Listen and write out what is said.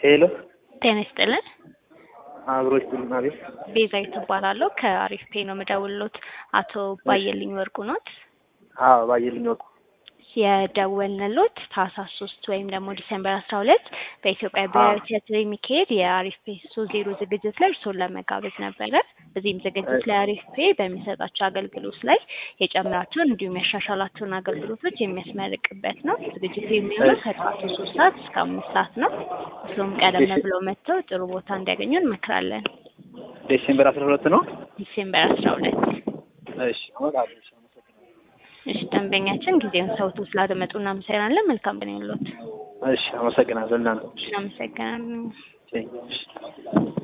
ሄሎ ጤና ይስጥልን። አብሮች ቤት ቤዛዊት እባላለሁ ከአሪፍ ፔ ነው የምደውልሎት። አቶ ባየልኝ ወርቁ ኖት? አዎ ባየልኝ ወርቁ የደወልንሎት ታህሳስ ሶስት ወይም ደግሞ ዲሴምበር አስራ ሁለት በኢትዮጵያ ብሔራዊ ቲያትር የሚካሄድ የአሪፍ ፔ ሶስት ዜሮ ዝግጅት ላይ እርስዎን ለመጋበዝ ነበረ። በዚህም ዝግጅት ላይ አሪፍ ፔ በሚሰጣቸው አገልግሎት ላይ የጨመራቸውን እንዲሁም ያሻሻላቸውን አገልግሎቶች የሚያስመርቅበት ነው። ዝግጅቱ የሚሆነው ከጠዋቱ ሶስት ሰዓት እስከ አምስት ሰዓት ነው። እርስዎም ቀደም ብለው መጥተው ጥሩ ቦታ እንዲያገኙ እንመክራለን። ዲሴምበር አስራ ሁለት ነው። ዲሴምበር አስራ ሁለት እሺ እመጣለሁ። እሺ፣ አመሰግናለሁ። እሺ ደንበኛችን ጊዜውን ሰውቶ ስላደመጡ እናመሰግናለን። መልካም ቀን ይሁንልዎት። እሺ አመሰግናለሁ። እናንተ እናመሰግናለን። እሺ